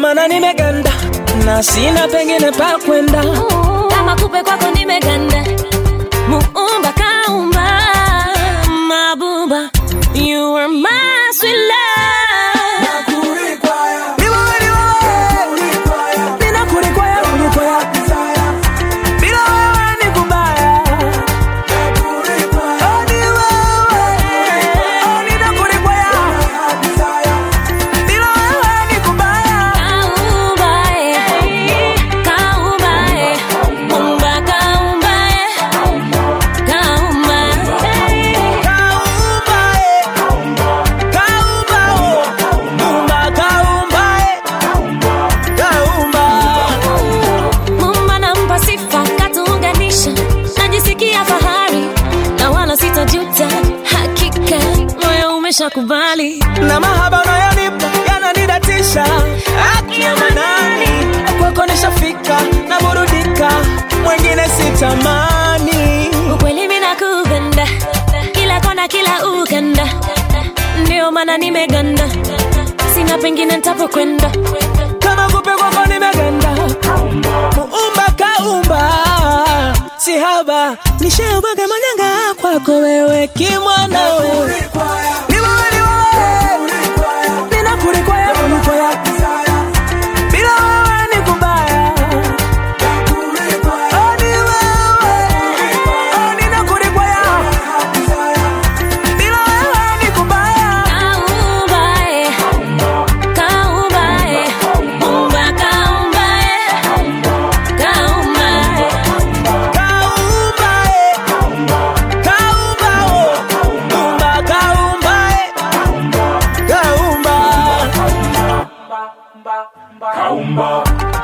mana nimeganda na sina pengine pa kwenda kama kupe kwako nimeganda muumba kaumba mabuba you are my sweet love Ni wewe, ni wewe. Ninakulikwaya, kulikwaya. Bila wewe ni kubaya. Oh, ni wewe. Oh, ninakulikwaya. Bila wewe ni kubaya. kaumba eh. kaumba eh. muumba kaumba eh. kaumba Kaumba, eh. Kaumba, oh. Muumba, kaumba, eh. Kaumba. Mumba nampa sifa katuunganisha, najisikia fahari na wala sitajuta, hakika moyo umeshakubali. na mahaba unayonipa yananidatisha haki ya manani kwako nishafika na burudika mwengine sitamani Ukweli mimi nakupenda, kila kona, kila ukanda, ndio maana nimeganda, sina pengine nitapokwenda. kama kupe kwako nimeganda muumba kaumba si haba nishaubwaga manyanga kwako wewe kimwana wewe Ni wewe, ni wewe. Ninakulikwaya, kulikwaya. Bila wewe ni kubaya Oh, ni wewe. Oh, ninakulikwaya. Bila wewe ni kubaya Kaumba eh, kaumba eh, Mumba kaumba eh, kaumba eh. Kaumba, eh. Kaumba, oh. Muumba, kaumba, eh. Kaumba. Kaumba.